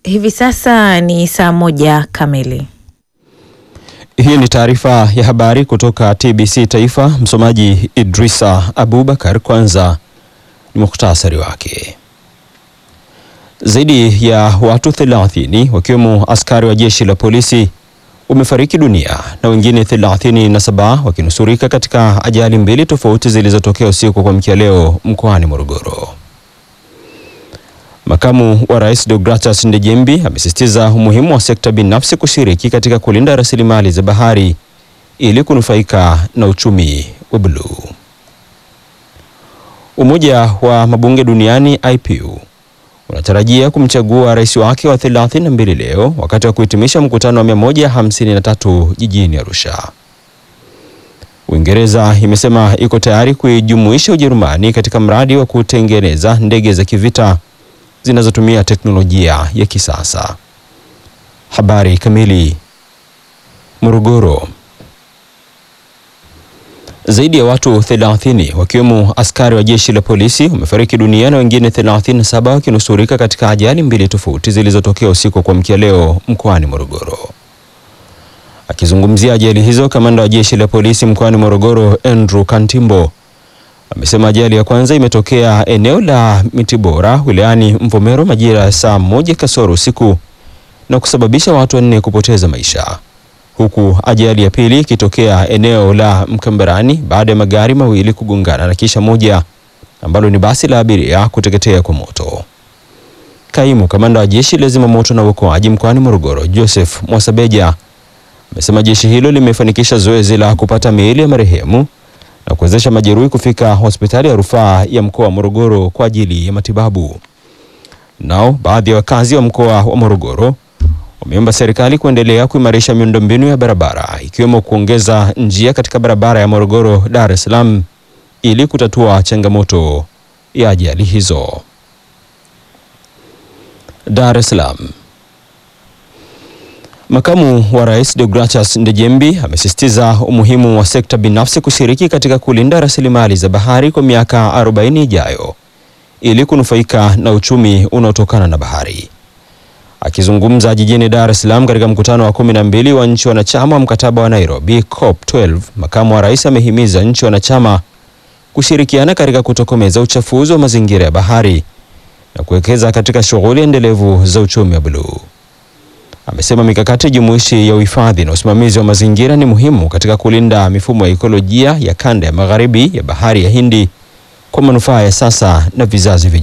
Hivi sasa ni saa moja kamili. Hii ni taarifa ya habari kutoka TBC Taifa. Msomaji Idrisa Abubakar. Kwanza ni muhtasari wake. Zaidi ya watu 30 wakiwemo askari wa jeshi la polisi wamefariki dunia na wengine 37 wakinusurika katika ajali mbili tofauti zilizotokea usiku kwa mkia leo mkoani Morogoro. Makamu wa Rais Deogratas Ndejembi amesisitiza umuhimu wa sekta binafsi kushiriki katika kulinda rasilimali za bahari ili kunufaika na uchumi wa buluu. Umoja wa Mabunge Duniani IPU unatarajia kumchagua rais wake wa 32 leo wakati wa kuhitimisha mkutano wa 153 jijini Arusha. Uingereza imesema iko tayari kuijumuisha Ujerumani katika mradi wa kutengeneza ndege za kivita zinazotumia teknolojia ya kisasa. Habari kamili. Morogoro. Zaidi ya watu 30 wakiwemo askari wa jeshi la polisi wamefariki dunia na wengine 37 wakinusurika katika ajali mbili tofauti zilizotokea usiku kwa mkia leo mkoani Morogoro. Akizungumzia ajali hizo, kamanda wa jeshi la polisi mkoani Morogoro Andrew Kantimbo amesema ajali ya kwanza imetokea eneo la Mitibora wilayani Mvomero majira ya saa moja kasoro usiku na kusababisha watu wanne kupoteza maisha, huku ajali ya pili ikitokea eneo la Mkambarani baada ya magari mawili kugongana na kisha moja ambalo ni basi la abiria kuteketea kwa moto. Kaimu kamanda wa jeshi la zimamoto na uokoaji mkoani Morogoro Joseph Mwasabeja amesema jeshi hilo limefanikisha zoezi la kupata miili ya marehemu na kuwezesha majeruhi kufika hospitali ya rufaa ya mkoa wa Morogoro kwa ajili ya matibabu. Nao baadhi ya wakazi wa mkoa wa Morogoro wameomba serikali kuendelea kuimarisha miundombinu ya barabara ikiwemo kuongeza njia katika barabara ya Morogoro Dar es Salaam ili kutatua changamoto ya ajali hizo. Dar es Salaam. Makamu wa Rais Deogratas Ndejembi amesisitiza umuhimu wa sekta binafsi kushiriki katika kulinda rasilimali za bahari kwa miaka 40 ijayo ili kunufaika na uchumi unaotokana na bahari. Akizungumza jijini Dar es Salaam katika mkutano wa 12 wa nchi wanachama wa mkataba wa Nairobi COP12, makamu wa rais amehimiza nchi wanachama kushirikiana katika kutokomeza uchafuzi wa mazingira ya bahari na kuwekeza katika shughuli endelevu za uchumi wa buluu. Amesema mikakati jumuishi ya uhifadhi na usimamizi wa mazingira ni muhimu katika kulinda mifumo ya ekolojia ya kanda ya magharibi ya bahari ya Hindi kwa manufaa ya sasa na vizazi vijavyo.